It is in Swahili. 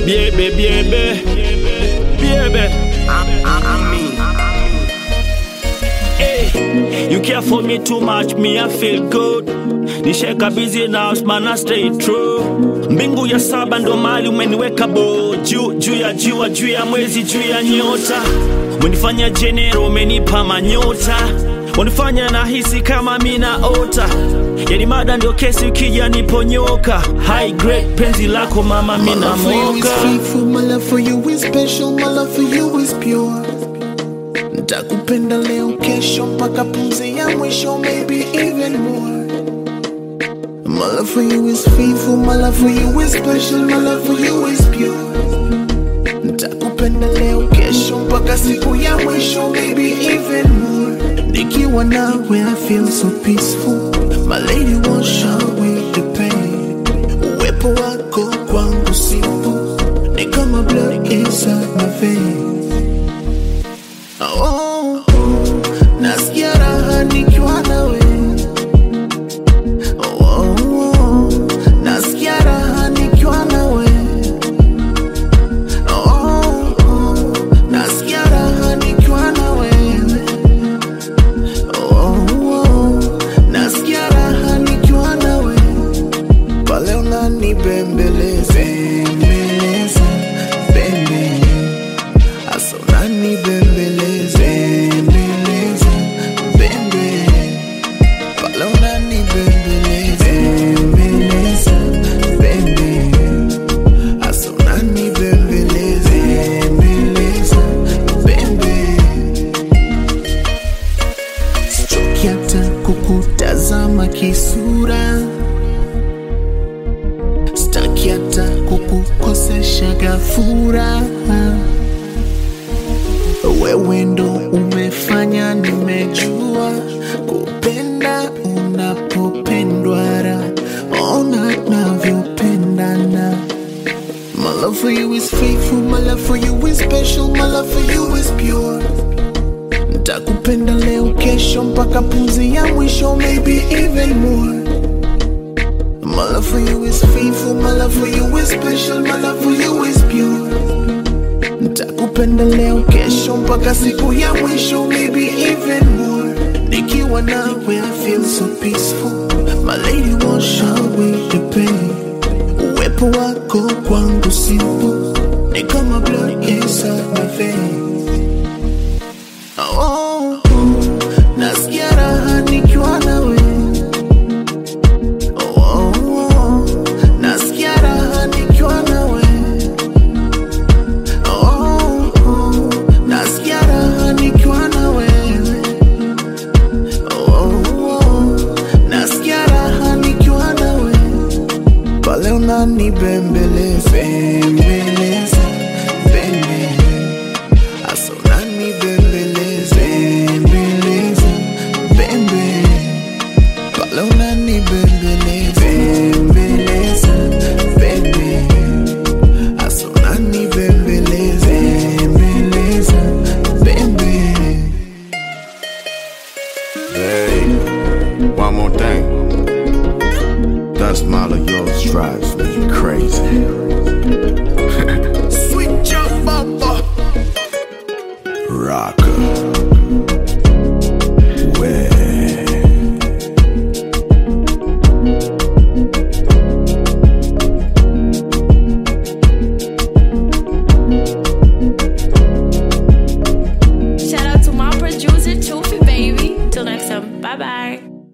Biebe, biebe, biebe. Hey, you care for me too much, me I feel good. Nisheka busy now, man I stay true. Mbingu ya saba ndo mali umeniweka bo juu juu ya jua juu ya mwezi juu ya nyota. Umenifanya jenero, umenipa manyota. Unifanya nahisi kama mina ota. Yani mada ndio kesi ukija niponyoka. High grade penzi lako mama My mina love for you is moka. faithful, my love for you is special, my love for you is pure. Ntakupenda leo, kesho, mpaka pumzi ya mwisho, maybe even more. My love for you is faithful, my love for you is special, my love for you is pure. Ntakupenda leo, kesho, mpaka siku ya mwisho, maybe even more. Nikiwa nawe, I feel so peaceful. My lady won't show me the pain. Uwepo wako kwangu sipo, ni kama blood inside my veins. Oh, nasikia raha nikiwa nawe. Oh, oh, nasikia raha nikiwa nawe. Oh, oh, nasikia raha nikiwa nawe. Oh, oh, nasikia raha nikiwa nawe. Pale unanibembeleza, bembeleza, bembe. Asa unanibembeleza, bembeleza, bembe. Pale unanibembeleza, bembeleza, bembe. Asa unanibembeleza, bembeleza, bembe. Sichoki hata kukutazama kisura, sitaki hata kukukosesha gafura. Wewe ndo umefanya nimejua kupenda unapopendwa, ra ona navyopendana. My love for you is faithful, my love for you is special, my love for you is pure. Ntakupenda leo, kesho, mpaka pumzi ya mwisho, maybe even more. My love for you is faithful, my love for you is special, my love for you is pure. Ntakupenda leo, kesho, mpaka siku ya mwisho, maybe even more. Nikiwa nawe, I feel so peaceful. My lady won't show me the pain. Uwepo wako kwangu sipo, ni kama blood inside my veins. Oh, nasikia raha nikiwa nawe. Oh, oh, nasikia raha nikiwa nawe. Oh, oh, nasikia raha nikiwa nawe. Oh, oh, nasikia raha nikiwa nawe. Pale unanibembeleza, bembeleza, bembe. Asa unanibembeleza, bembeleza, bembe. Pale unanibembeleza, bembeleza, bembe. Asa unanibembeleza, bembeleza, bembe. Hey, one more thing. That smile of yours drives me crazy. Switch up, bumper. Rocker. Way. Shout out to my producer, Toofy Baby. Till next time. Bye bye.